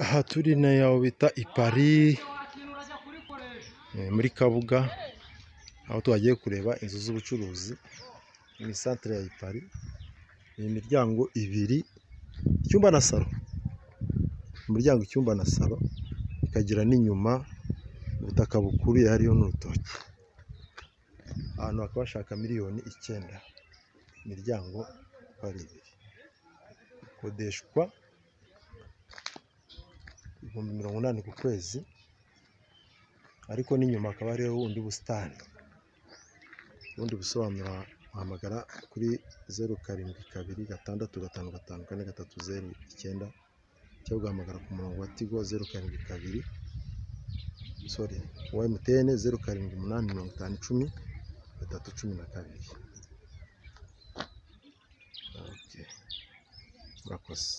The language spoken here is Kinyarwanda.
aha turi nayo bita ipari muri kabuga aho twagiye kureba inzu z'ubucuruzi mu isantere ya ipari ni imiryango ibiri icyumba na salo umuryango icyumba na salo ikagira n'inyuma ubutaka bukuruye hariyo n'urutoki ahantu hakaba hashaka miliyoni icyenda imiryango uko ari ibiri ikodeshwa ibihumbi mirongo inani ku kwezi ariko n'inyuma hakaba hariho ubundi busitani ubundi busobanuro wahamagara kuri zeru karindwi kabiri gatandatu gatanu gatanu kane gatatu zeru icyenda cyangwa ugahamagara ku murongo wa tigo zeru karindwi kabiri sori wa emutiyene zeru karindwi umunani mirongo itanu icumi gatatu cumi na kabiri murakoze